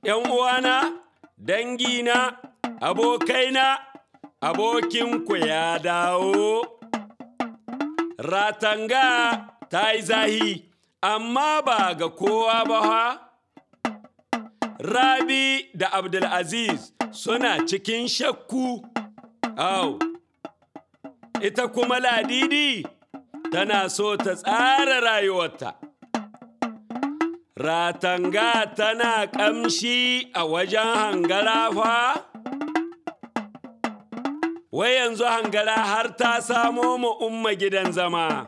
‘yan uwana, dangina, abokaina, abokinku ya dawo. Ratanga ta yi zahi, amma ba ga kowa ba ha. Rabi da Abdulaziz suna cikin shakku. Au, ita kuma Ladidi tana so ta tsara rayuwarta. Ratanga tana ƙamshi a wajen hangara fa? Wai yanzu hangara har ta samo mu umma gidan zama.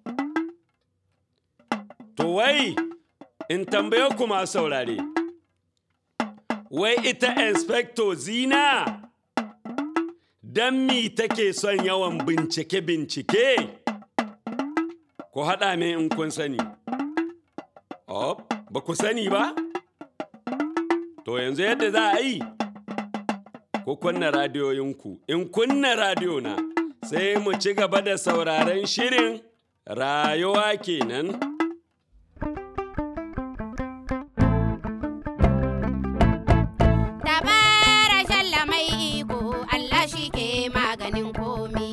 To wai, in tambaye ku ma saurare. Wai ita inspector zina? Don mi take son yawan bincike-bincike? Ku haɗa min in kun sani. Oh, ba ku sani ba? To yanzu yadda za a yi, ku kunna radiyoyinku, in kunna radiyo na, sai mu ci gaba da sauraren shirin rayuwa kenan. Dabara shalla mai iko Allah shi ke maganin komi.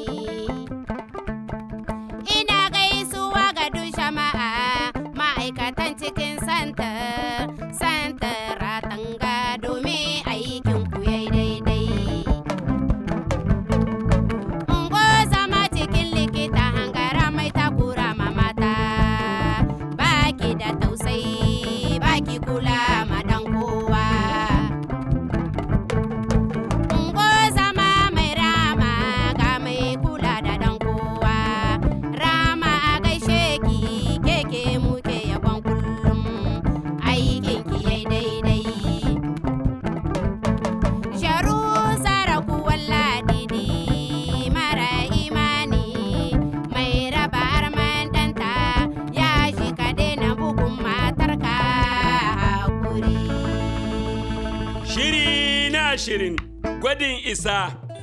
Ina gaisuwa ga duk jama'a ma'aikatan cikin santar, santar ratanga domin aikin ku yayi daidai. Ungo zama cikin likita hangara mai takura ma mata, baki da tausayi, baki kula ma dan kowa. Ungo zama mai rama ga mai kula da dan kowa. Rama a gaishe ki keke muke yabon kullum aikin ki yai daidai. Sharu saraku walladidi mara imani mai raba arman danta ya shi ka daina bugun matarka hakuri. Shiri na shirin gwadin isa.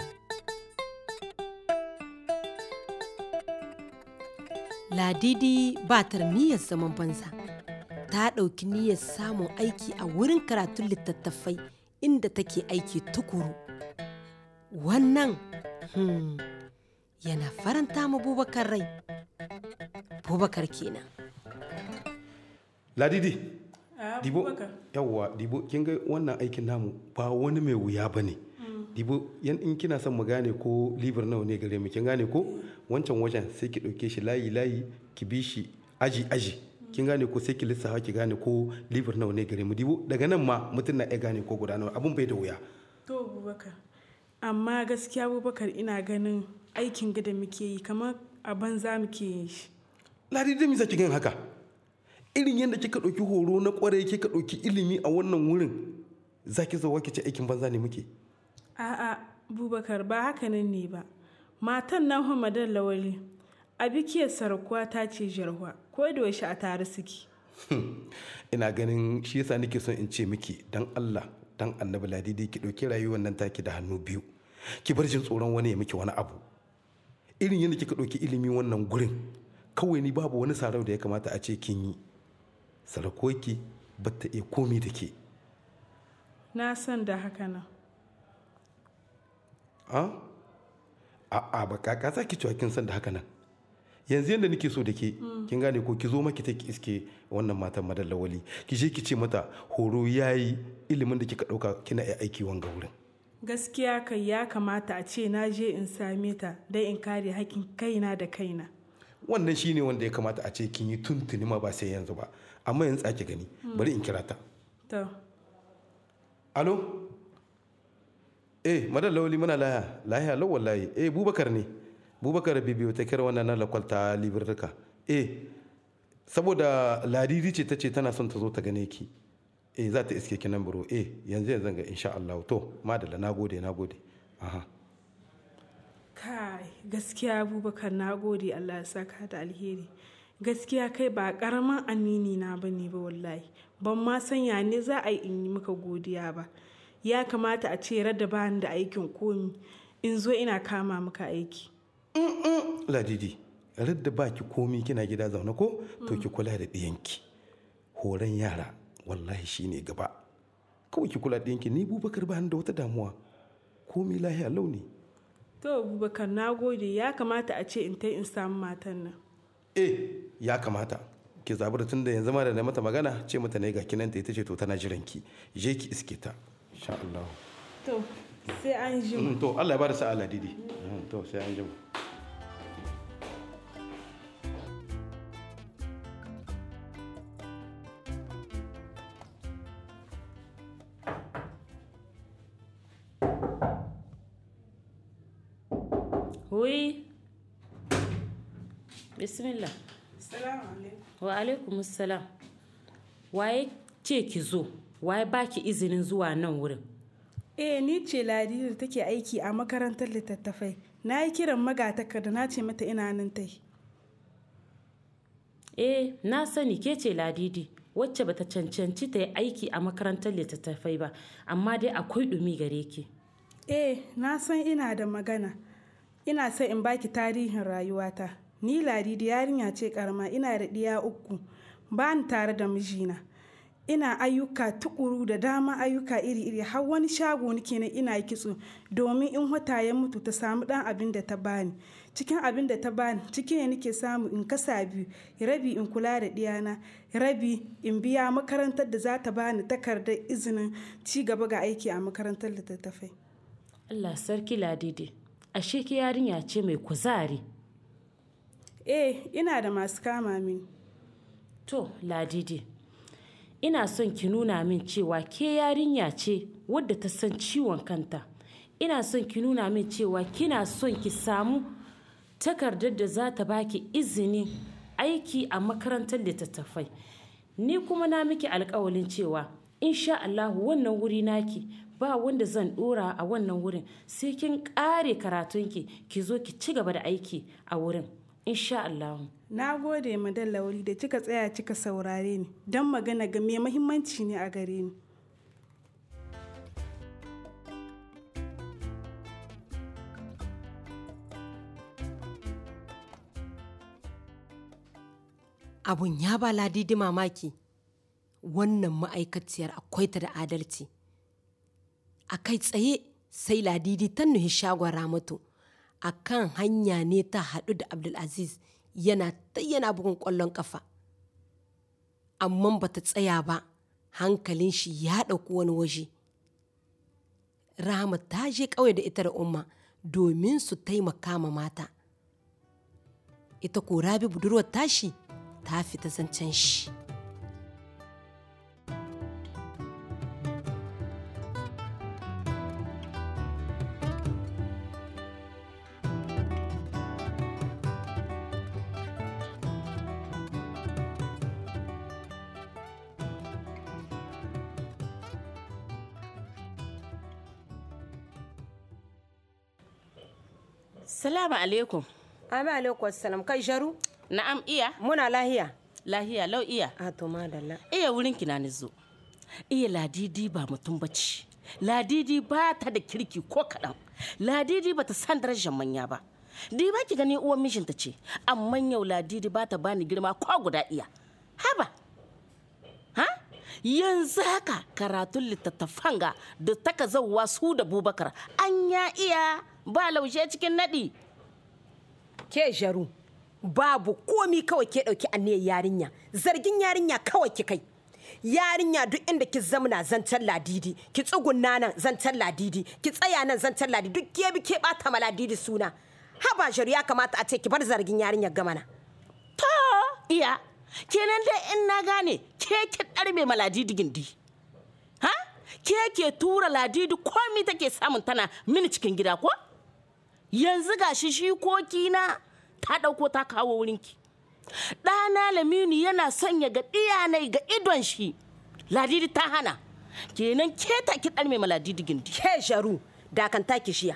Ladidi ba ta da niyyar zaman banza. Ta ɗauki niyyar samun aiki a wurin karatun littattafai inda take aiki tukuru. Wannan hmm, yana faranta ma Bubakar rai. Bubakar kenan. Ladidi. Dibo, yawwa, Dibo, kin ga wannan aikin namu ba wani mai wuya ba ne. Dibo, yan in kina son mu gane ko liver nawa ne gare mu, kin gane ko wancan wajen sai ki ɗauke shi layi layi ki bi shi aji aji. Kin gane ko sai ki lissafa ki gane ko liver nawa ne gare mu. Dibo, daga nan ma mutum na iya gane ko guda nawa abun bai da wuya. To Abubakar, amma gaskiya Abubakar ina ganin aikin gada muke yi kamar a banza muke yin shi. Ladidi me zaki gan haka? Irin yadda kika ɗauki horo na ƙwarai kika ɗauki ilimi a wannan wurin za ki zo ki ce aikin banza ne muke. A'a, Abubakar ba haka nan ne ba. Matan nan Hamadan Lawali, a bikiyar sarakuwa ta ce jarwa, ko da yaushe a tare suke. ina ganin shi yasa nake son in ce miki dan Allah dan annabi ladidi ki ɗauki rayuwar nan taki da hannu biyu ki bar jin tsoron wani ya miki wani abu irin yadda kika ɗauki ilimi wannan gurin kawai ni babu wani sarau da ya kamata a ce kin yi sarakoki ba ta iya komi da ke Na san da haka nan. a a ba kaka za ki cewa kin san da haka nan yanzu yadda nake so da ke kin gane ko ki zo maki ta ki iske wannan matan madan lawali ki je ki ce mata horo yayi ilimin da kika ɗauka kina iya aiki wanga wurin Gaskiya kai ya kamata a ce na je in same ta don in kare haƙƙin kaina da kaina. wannan shine wanda ya kamata a ce kin yi tuntuni ma ba sai yanzu ba amma yanzu ake gani bari in kira ta To, alo eh madan lawali muna laya laya lau wallahi eh bubakar ne bubakar bibiyo ta kira wannan na lakwalta libirka eh saboda ladidi ce ta ce tana son ta zo ta gane ki eh za ta iske ki nan biro eh yanzu yanzu ga insha Allah to madalla nagode nagode aha kai gaskiya Abubakar na gode Allah ya saka da alheri. Gaskiya kai ba karamin amini na bane ba wallahi. Ban ma sanya ne za a yi in yi maka godiya ba. Ya kamata a ce rada bani da aikin komi in zo ina kama maka aiki. ladidi radda baki komi kina gida zaune ko to ki kula da ɗiyanki horon yara wallahi shine gaba kawai ki kula ɗinki ni bubakar ba ni da wata damuwa komi lahiya launi to abubakar na gode ya kamata a ce in ta in samu matan nan eh ya kamata ki zabi tun da yanzu ma da na mata magana ce mata ne ga kinanta ita ce to tana jiran ki je ki iske ta insha Allah to sai an ji Mm, to Allah ya bada sa'a ladidi Mm, to sai an jima Hui. Bismillah. salamu alaikum Wa alaikum salam. Waye ce ki zo? Waye baki izinin zuwa nan wurin? eh ni ce ladidi da take aiki a makarantar littattafai na yi kiran magatakarda na ce mata ina nan tai Eh, na sani ke ce ladidi wacce bata cancanci ta yi aiki a makarantar littattafai ba, amma dai akwai ɗumi gare ki. eh na san ina da magana ina son in baki tarihin rayuwata ni ladidi yarinya ce karama ina da ɗiya uku ba ni tare da mijina ina ayyuka tukuru da dama ayyuka iri-iri har wani shago nake na ina kitso domin in wata ya mutu ta samu dan abin da ta bani cikin abin da ta bani ciki ne nake samu in kasa biyu rabi in kula da ɗiyana rabi in biya makarantar da za ta bani takardar izinin ci gaba ga aiki a makarantar littattafai Allah sarki ladidi. Ashe ki yarinya ce mai kuzari. eh ina da masu kama mini To, ladidi. Ina son ki nuna min cewa ke yarinya ce wadda ta san ciwon kanta. Ina son ki nuna min cewa kina son ki samu takardar da za ta baki izinin aiki a makarantar littattafai. Ni kuma na miki alkawalin cewa insha Allahu wannan wuri naki ba wanda zan dora a wannan wurin sai kin kare karatunki ki zo ki ci gaba da aiki a wurin insha Allahu. na gode madan lauri da kika tsaya kika saurare ni don magana ga mai mahimmanci ne a gare ni abun ya ba ladidi mamaki wannan ma'aikaciyar akwai ta da adalci a kai tsaye sai ladidi ta nuhi shagon ramatu a kan hanya ne ta haɗu da abdulaziz yana ta yana bugun ƙwallon ƙafa amma ba ta tsaya ba hankalin shi ya ɗauki wani waje rahama ta je ƙauye da ita da umma domin su taimaka ma mata ita ko rabi budurwar tashi ta fita zancen shi Salamu alaikum. Ami alaikum salam kai jaru Na'am iya. muna lahiya Lahiya lau iya. a to madalla Iya wurin ki na ni zo. Iya ladidi ba mutum bace. Ladidi ba ta da kirki ko kaɗan. Ladidi ba ta san darajar manya ba. Di ba ki gani uwan mijinta ce. Amma yau ladidi ba ta bani girma ko guda iya. Haba. Ha? Yanzu haka karatun littattafan ga da taka zauwa su da bubakar an ya iya ba laushe cikin naɗi. ke jaru babu komi kawai ke ɗauki aniyar yarinya zargin yarinya kawai ki kai yarinya duk inda ki zamna zancen ladidi ki tsugunna nan zancen ladidi ki tsaya nan zancen ladidi duk ke bi ke bata ma ladidi suna haba jaru ya kamata a ce ki bar zargin yarinya gamana To, iya, kenan dai in na gane ke ki ɗarbe ma ladidi gindi. Ha? Ke ke tura ladidi komi take samun tana mini cikin gida ko? Yanzu ga shi shi na ta ɗauko ta kawo wurinki. Ɗana Laminu yana sanya ga ɗiyanai ga idon shi. Ladidi ta hana. Kenan ke ta ki ɗarme ma ladidi gindi. ke jaru dakanta ki shiya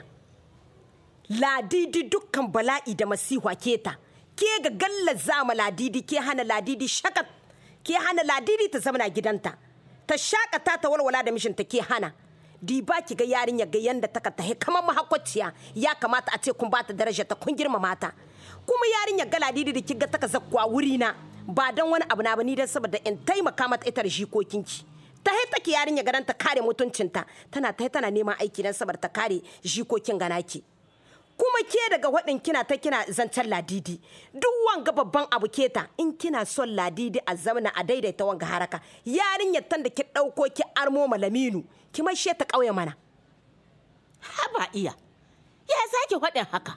ladidi dukkan bala'i da masiha keta ke ga gallar zama ladidi ke hana ladidi shakat ke hana ladidi ta zamana gidanta ta shakata ta walwala da mishinta ke hana di ba ki ga yarinya ga yanda ta tahe kamar mahakwaciya ya kamata a ce kun bata daraja ta kun girmama ta kuma yarinya ga ladidi da kiga ta zakkuwa wuri na ba don wani abu na ba ni dan saboda in taimaka mata ita da jikokinki ta hai take yarinya garan ta kare mutuncinta tana ta tana neman aiki dan sabar ta kare jikokin ganaki kuma ke daga waɗin kina ta kina zancen ladidi duk wanga babban abu keta in kina son ladidi a zamana a daidaita wanga haraka yarinyar tan da ki ɗauko ki armo malaminu ki maishe ta ƙauye mana haba iya ya sake faɗin haka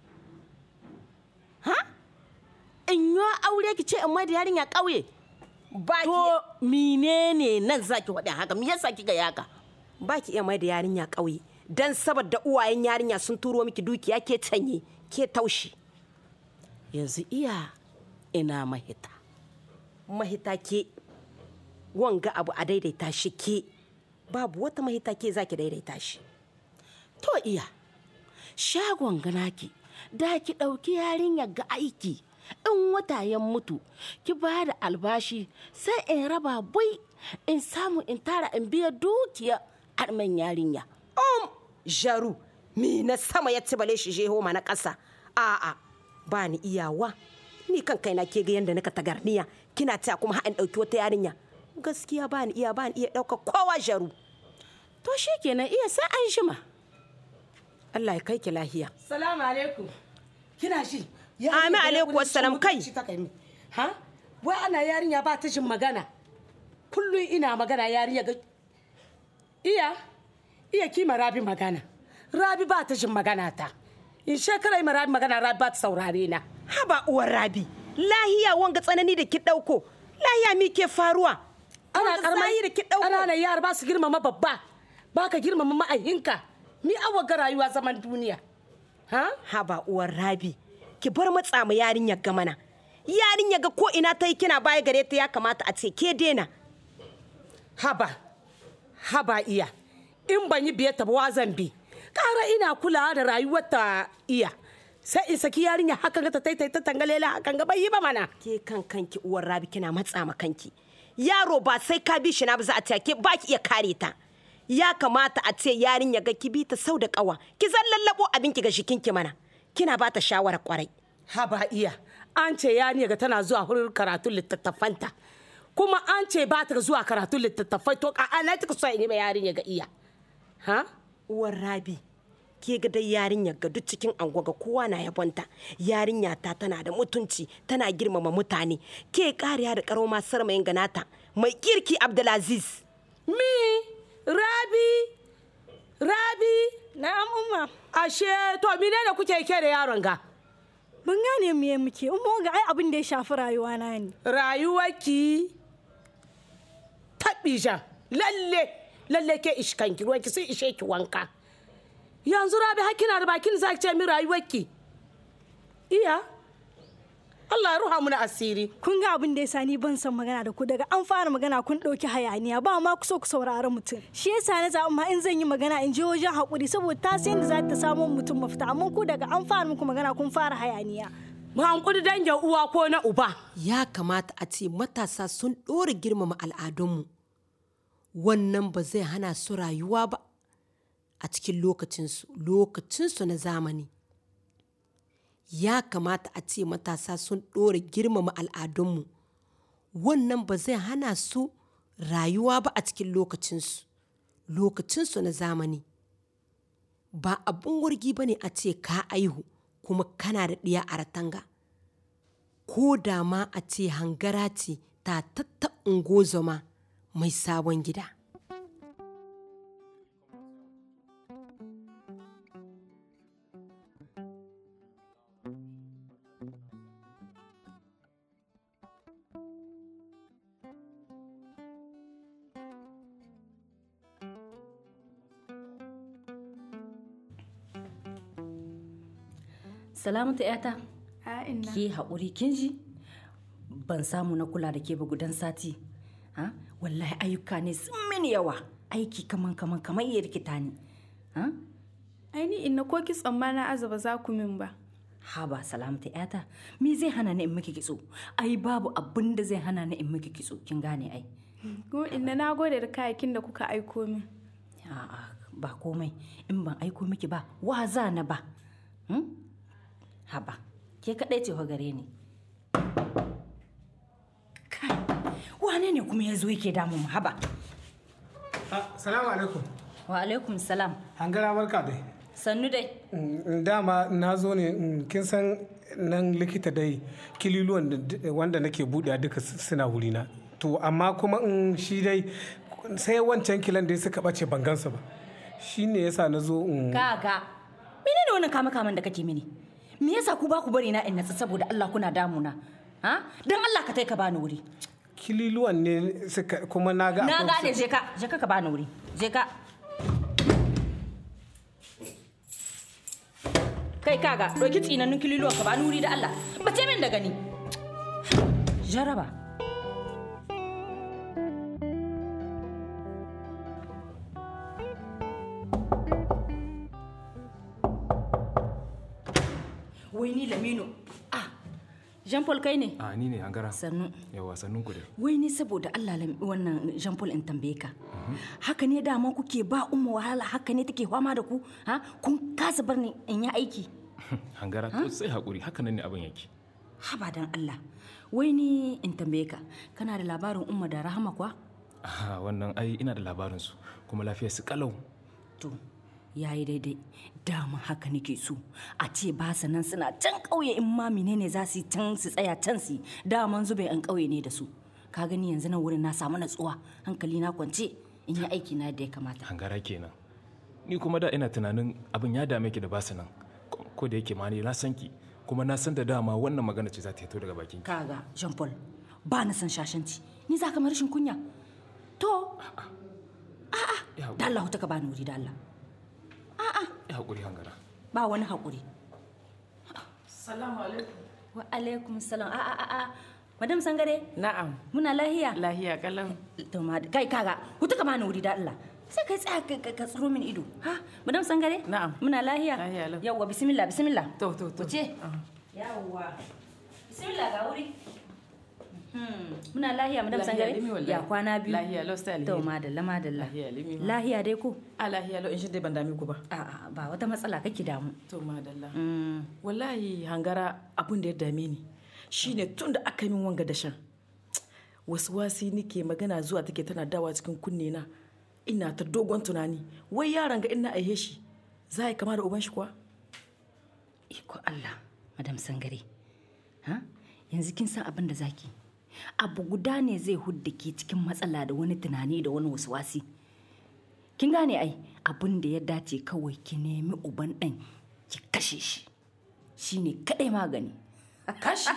ha in yi aure ki ce in mai da yarinya ƙauye ba ki to menene nan zaki faɗin haka me yasa kika yi haka ba ki iya mai da yarinya ƙauye dan saboda uwayen yarinya sun turo miki dukiya ke canye ke taushi yanzu iya ina mahita mahita ke wanga abu a daidaita shi ke babu wata mahita ke zaki daidaita shi to iya shagon ganaki da ki ɗauki yarinyar ga aiki in wata ya mutu ki ba da albashi sai in raba bai in samu in tara in biya dukiya arman yarinya um jaru mi na sama ya ci bale shi jeho ma na ƙasa a'a ba ni iyawa ni kan kaina ke ga yanda nika tagarniya kina ta kuma haɗin ɗauki wata yarinya gaskiya ba ni iya ba ni iya ɗauka kowa jaru to kenan iya sai an shima Allah ya kai ki lahiya Salamu alaikum. Kina shi? Amin alaikum wassalam kai. Ha? Wai ana yarinya ba ta jin magana. Kullum ina magana yarinya ga Iya, iya kima Rabi magana. Rabi ba ta jin magana ta. In shekara ma Rabi magana Rabi ba ta saurare na. haba uwar rabi lahiya wanga tsanani da ki ɗauko lahiya mi ke faruwa Ana Wanga zahi da ki ɗauko ƙananan yara ba su girmama babba. Ba ka girmama ma'ahinka. Mi awa ga rayuwa zaman duniya. Ha? haba uwar rabi ki bar matsa ma yarinyar ga mana yarinyar ga ko ina ta yi kina baya gare ta ya kamata a ce ke dena haba haba iya in ban yi biye ta ba wa zan bi ƙara ina kulawa da rayuwar ta iya sai in saki yarinya haka ga ta taitai ta tangalela hakan ga bai yi ba mana ke kan kanki uwar rabi kina matsa ma kanki yaro ba sai ka bi shi na ba za a ce ke ba ki iya kare ta ya kamata a ce yarinya ga ki bi ta sau da kawa ki zan lallabo abinki ga shikinki mana kina ba ta shawara kwarai haba iya an ce yarinya ga tana zuwa hurin karatun littattafanta kuma an ce ba ta zuwa karatun littattafai to a ana ta so in yi ma yarinya ga iya ha uwar rabi ke ga dai yarinyar ga duk cikin anguwa ga kowa na yabonta yarinya ta tana da mutunci tana girmama mutane ke kariya da karo ma sarmayin ganata mai kirki abdulaziz mi rabi rabi Na'am umma. ashe to mine da kuke ke da yaron ga Ban gane me muke. Umma ga ai abin da ya shafi rayuwa na ne. rayuwarki taɓija lalle lalle ke ishkanki ruwanki sai ishe ki wanka yanzu rabi hakina da bakin za ki ce min rayuwarki iya Allah ya ruha muna asiri Kun ga abin da ya sa ni ban san magana da ku daga an fara magana kun ɗauki hayaniya ba ma ku so ku saurari mutum. Shi yasa na zaɓi ma in zan yi magana in je wajen haƙuri saboda ta san da za ta samu mutum mafita amma ku daga an fara muku magana kun fara hayaniya. ba hankuri dangin uwa ko na uba ya kamata a ce matasa sun ɗora girmama al'adunmu wannan ba zai hana su rayuwa ba a cikin lokacinsu lokacinsu na zamani ya kamata a ce matasa sun ɗora girmama al'adunmu wannan ba zai hana su rayuwa ba a cikin lokacinsu lokacinsu na zamani ba abin wargi ba ne a ce ka aihu kuma kana da ɗiya a ratanga ko da ma a ce hangara ce ta tatta ungozoma mai sabon gida Salamatu ‘yata, A inna. ke haƙuri kin ji? Ban samu na kula da ke ba gudan sati. Ha? Wallahi ayyuka ne sun mini yawa. Aiki kaman kaman kaman iya rikita ni. Ha? Ai ni inna ko ki tsammana azaba za ku min ba. Haba salamatu ‘yata, me zai hana ni in miki kitso? Ai babu abin da zai hana ni in miki kitso, kin gane ai. Ko inna na gode da kayakin da kuka aiko min. A'a ba komai in ban aiko miki ba wa za na ba. Hmm? Haba, ke kaɗai ce fa gare ni. Kai, wane ne kuma ya zo yake damun mu haba? Salamu alaikum. Wa alaikum salam. Hangara barka dai. Sannu dai. Mm, Dama na zo ne mm, kin san nan likita dai kililuwan da- wanda nake buɗe duka s- suna wurina. To amma kuma in shi dai sai wancan kilan dai suka ɓace ban gansu ba. Shi ne yasa na zo in Kaga. Menene wannan kama kaman da kake mini? Me yasa ku ba ku bari na in natsu saboda Allah kuna damuna? Ha? Dan Allah ka tai ka bani wuri. kililuwan ne suka kuma na ga Na akwai gane su- je ka, je ka ka bani wuri. Je ka. Kai kaga, ɗauki tsinannun kililuwan ka bani wuri da Allah. Bace min da gani. Jaraba. Wai ni Lamino. Ah, Jean Paul kai ne? a ni ne hangara Sannu. yawa sannun ku dai Wai ni saboda Allah lam- wannan Jean Paul in tambaye ka. Haka ne dama kuke ba umma wahala haka ne take fama da ku? Ha? Kun kasa bar ni in yi aiki? hangara to sai hakuri haka nan ne abin yake Haba dan Allah. Wai ni in tambaye ka, kana da labarin umma da rahama kwa? Ah, wannan ai ina da labarin su kuma lafiyar su kalau To, yayi daidai. Dama haka nake so. A ce ba su nan suna can ƙauye in ma menene za su yi can su tsaya can su yi. Daman zube an ƙauye ne da su. Ka gani yanzu nan wurin na samu natsuwa, hankali na kwance in yi aiki na da ya kamata. hangara kenan ni kuma da ina tunanin abin ya dame ki da basu nan Ko- ko da yake ma ni na san ki kuma na san da dama wannan magana ce za ta fito daga bakin ki kaga jean paul ba na san shashanci ni za ka mara rashin kunya to a'a da Allah ta ka bani wuri da Allah ya hakuri hangara ba wani haƙuri Salamu alaikum. wa alaikum salam a a a a madam sangare Na'am. muna lahiya Lahiya kalan. to ma kai kaga ku ta ka bani wuri da Allah sai kai tsaya ka- ka ka tsiro min ido ha madam sangare Na'am. muna lahiya Lahiya lau. yawwa bismillah bismillah To to to. wuce yawwa bismillah ga wuri Hmm, muna lahiya madam Lahiya sangare limi wallahi. ya kwana biyu Lahiya lau sai alheri. to madalla madalla Lahiya limi. lahiya dai ko A lahiya lau in shi dai ban dame ku ba. a'a ba wata matsala kake damu To madalla. Mm, Wallahi hangara abun da ya dame ni shine tun da aka min wanga dashen. Wasu wasi nike magana zuwa take tana dawa cikin kunne na. Ina ta dogon tunani. Wai yaron ga ina aihe shi. Za ya kama da uban shi kuwa? iko Allah madam sangare ha yanzu kin san abin da zaki abu guda ne zai hudda ke cikin matsala da wani tunani da wani wasi kin gane ai abin da ya dace kawai ki nemi uban ɗan ki kashe shi shine kadai magani Kashi.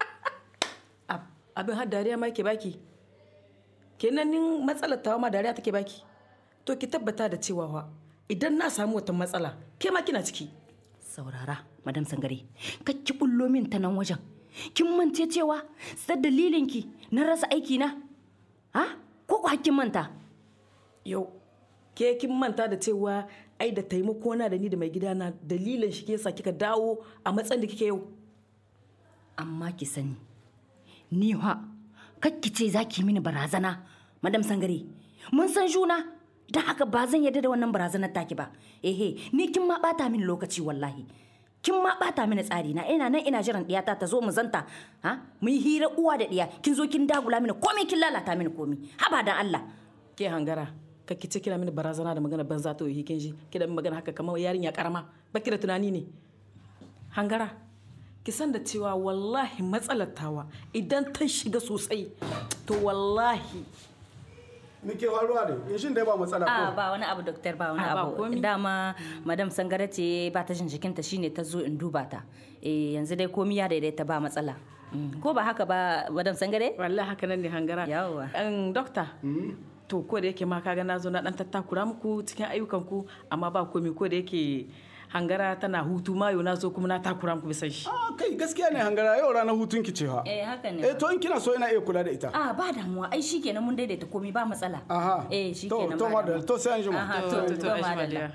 Ab- Abin har dariya ma ke baki. Kenan nin matsalar tawa ma dariya take baki. To ki tabbata da cewa wa idan na samu wata matsala ke ma kina ciki. saurara madam sangare ka ki bullo min ta nan wajen kin mance cewa sai dalilin ki na rasa aiki na ha ko ku hakkin manta Yau ke kin manta da cewa ai da taimako na da ni da mai gidana dalilin shi ke yasa kika dawo a matsayin da kike yau. amma ki sani ni ha kakki ce za ki mini barazana madam sangare mun san juna don haka ba zan yarda da wannan barazanar taki ba ehe ni kin ma bata mini lokaci wallahi kin ma bata mini tsari na ina nan ina jiran diyata ta zo mu zanta ha mu yi hira uwa da diya kin zo kin dagula mini komai kin lalata mini komai haba dan Allah Ke hangara ka ki ce kina mini barazana da magana banza to yi kin ji kina min magana haka kamar yarinya karama baki da tunani ne. Hangara ki san da cewa wallahi matsalar tawa idan ta shiga sosai to wallahi Muke faruwa ne, yashin dai ba matsala a ko. ba wani abu doktor ba wani Ah, ba abu komi. dama madam sangare ce ba ta jin jikinta shine ta zo in duba ta eh yanzu dai komi ya daidaita ba matsala Mm. ko ba haka ba madam sangare wallahi haka nan ne hangara Yawwa. an dokta to ko da yake ma kaga na zo na dan tattakura muku cikin ayyukan ku amma ba komi ko da yake hangara tana hutu mayo na zo kuma na takura muku bisan shi Ah, kai gaskiya ne hangara yau ranar hutun ki cewa. eh haka ne Eh to in kina so ina iya kula da ita. a ba damuwa ai shikenan mun daidaita komi ba matsala Aha. eh To shikenan to ba madal damuwa. to sai an jima. Aha, to To, to to, ai shi madalla. madalla.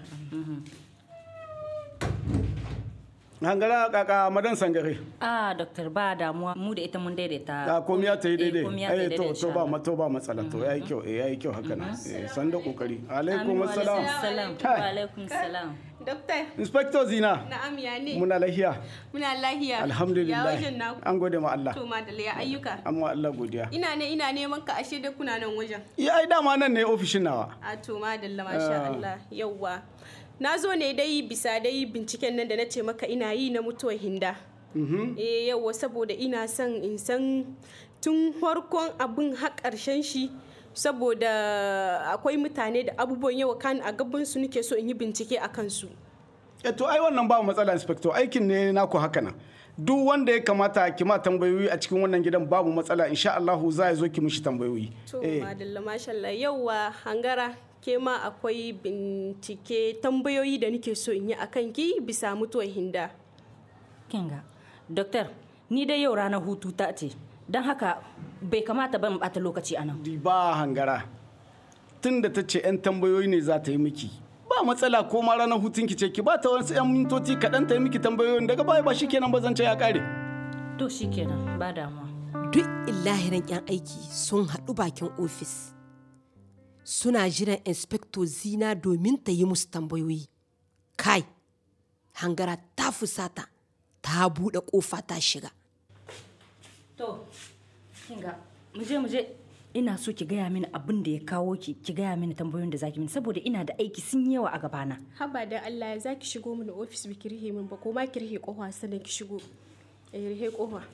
Hangara kaka madan sangare. a doktor ba damuwa mu da ita mun daidaita A komi ya ta yi Eh, daidai. komi ya ta yi Eh daidai to insha to ba Allah. ma to ba matsala to yayi kyau eh yayi kyau haka nan. Eh san da kokari. Alaikum Amin wa assalam. alaikum salam Kai. wa alaikum salam Doktor. Inspector Zina. Na'am ya ne. Muna lahiya. Muna lahiya. Ya Alhamdulillah. wajen naku. An gode ma Allah. To madalla ya ayyuka. Amma Allah godiya. Ina ne ina neman ka ashe da kuna nan wajen. Ya ai dama nan ne ofishin nawa. A to madalla masha Ah. Allah. Yawwa. Na zo ne dai bisa dai binciken nan da na ce maka ina yi na mutuwar hinda. Mhm. Eh yawwa saboda ina son in san tun farkon abin har ƙarshen shi saboda akwai mutane da abubuwan yawa kan a gaban su nake so in yi bincike a kansu. Eh to ai wannan ba matsala inspector aikin ne naku haka nan. Duk wanda ya kamata ki ma tambayoyi a cikin wannan gidan babu matsala insha Allahu za ya zo ki mishi tambayoyi. To madalla masha Allah yauwa hangara ke ma akwai bincike tambayoyi da nake so in yi a kanki bisa mutuwar hinda. Kinga, Doktor, ni dai yau ranar hutu ta ce, don haka bai kamata ban bata lokaci a nan. Ba hangara. Tun da ta ce 'yan tambayoyi ne za ta yi miki. Ba matsala ko ma ranar hutun ki ce ki ba ta wasu 'yan mintoci kaɗan ta yi miki tambayoyin daga baya ba shi kenan ba zan ce ya ƙare. To shi kenan ba damuwa. duk illahiran 'yan aiki sun haɗu bakin ofis suna jiran inspector zina domin ta yi musu tambayoyi kai hangara ta fusata ta buɗe ƙofa ta shiga To, kinga, muje muje ina so ki gaya mini abin da ya kawo ki ki gaya mini tambayoyin da zaki mini saboda ina da aiki sun yi yawa a gabana. Haba da Allah ya zaki shigo mini ofis biki rihe min ba ko ma ki rihe kofa sannan ki shigo. Eh rihe kofa.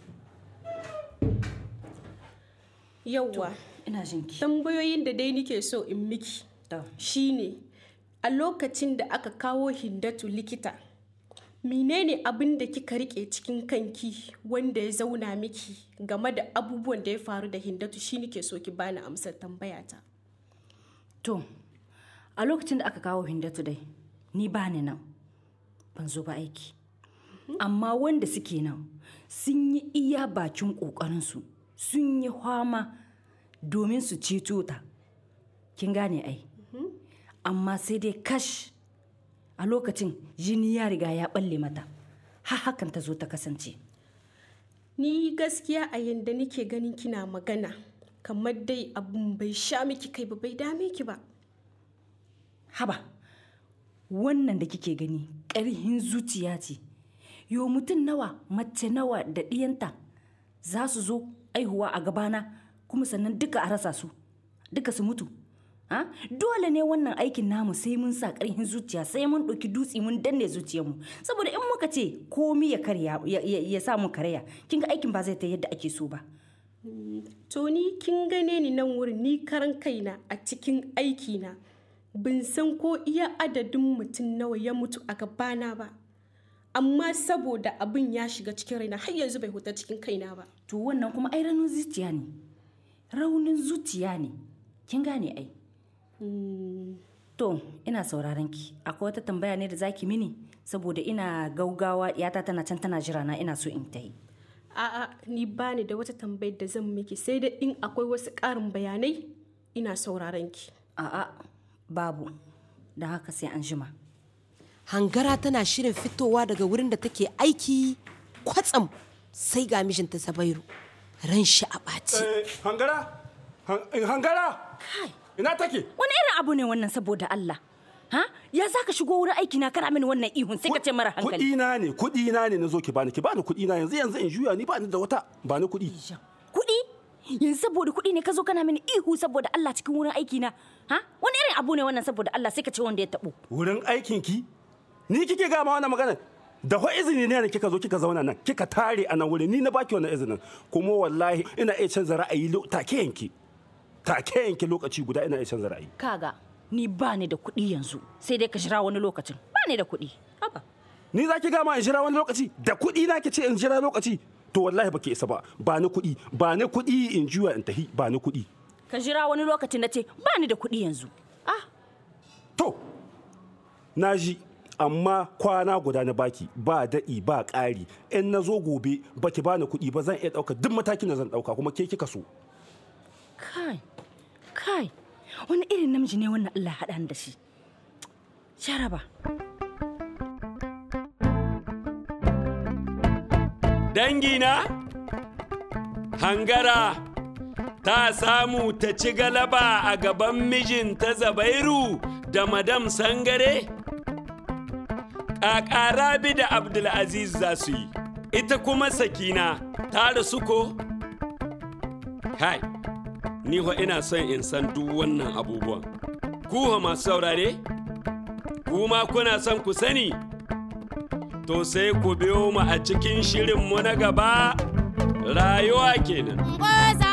Yawwa. Ina jin ki. Tambayoyin da dai nike so in miki. Shine a lokacin da aka kawo hindatu likita. menene abin da kika rike cikin kanki wanda ya zauna miki game da abubuwan da ya faru da hindatu shi nike so ki bani amsar tambayata To, a lokacin da aka kawo hindatu dai, ni ba ni nan, ban zo ba aiki. Amma wanda suke nan sun yi iya bakin ƙoƙarinsu, sun yi hwama domin su ceto ta. Kin gane ai? Amma sai dai kash a lokacin jini ya riga ya balle mata. Har hakan ta zo ta kasance. ni gaskiya a yanda nike ganin kina magana kamar dai abun bai sha miki kai ba bai dame ki ba haba wannan da kike gani ƙarhin zuciya ce yo mutum nawa mace nawa da ɗiyanta za su zo aihuwa a gabana kuma sannan duka a rasa su duka su mutu ha dole ne wannan aikin namu sai mun sa ƙarhin zuciya sai mun ɗauki dutse mun danne zuciyarmu saboda in muka ce komi ya karya ya, ya, ya sa mu karya kin ga aikin ba zai ta yadda ake so ba to ni kin gane ni nan wurin ni karan kaina a cikin aikina bin san ko iya adadin mutum nawa ya mutu a gabana ba amma saboda abin ya shiga cikin raina har yanzu bai huta cikin kaina ba to wannan kuma ai raunin zuciya ne raunin zuciya ne kin gane ai to ina sauraron ki akwai wata tambaya ne da zaki mini saboda ina gaugawa yata tana can tana jira na ina so in ta yi a'a ni bani da wata tambayar da zan miki sai da in akwai wasu ƙarin bayanai ina sauraron ki a'a babu da haka sai an jima hangara tana shirin fitowa daga wurin da take aiki kwatsam sai ga mijinta zabairu ran shi a ɓaci hangara hangara ina take wani irin abu ne wannan saboda Allah ha ya za ka shigo wurin aiki na kana mini wannan ihun sai ka ce mara hankali kuɗi na ne kuɗi na ne na zo ki bani ki bani kuɗi na yanzu yanzu in juya ni ba ni da wata ba ni kuɗi kuɗi yanzu saboda kuɗi ne ka zo kana mini ihu saboda Allah cikin wurin aiki na ha wani irin abu ne wannan saboda Allah sai ka ce wanda ya taɓo wurin aikin ki ni kike ga ma wannan magana da fa izini ne da kika zo kika zauna nan kika tare a nan wurin ni na baki wannan izinin kuma wallahi ina iya canza ra'ayi take yanki take yanki lokaci guda ina iya canza ra'ayi kaga ni ba ni da kuɗi yanzu sai dai ka jira wani lokacin ba ni da kuɗi haba ni za ki gama in jira wani lokaci da kuɗi na ki ce in jira lokaci to wallahi baki isa ba ba ni kuɗi ba ni kuɗi in juya in tahi ba ni kuɗi ka jira wani lokacin na ce ba ni da kuɗi yanzu to na ji amma kwana guda na baki ba daɗi ba ƙari in na zo gobe baki bani kuɗi ba zan iya ɗauka duk matakin da zan ɗauka kuma ke kika so kai kai wani irin namiji ne wannan Allah haɗa da shi jaraba dangina hangara ta samu ta ci galaba a gaban mijinta zabairu da madam sangare ƙaƙa rabi da abdulaziz za su yi ita kuma sakina ta rasu ko kai ni ho ina son in san duk wannan abubuwan ku ho masu saurare kuma kuna son ku sani to sai ku biyo mu a cikin shirinmu na gaba rayuwa kenan Ngoza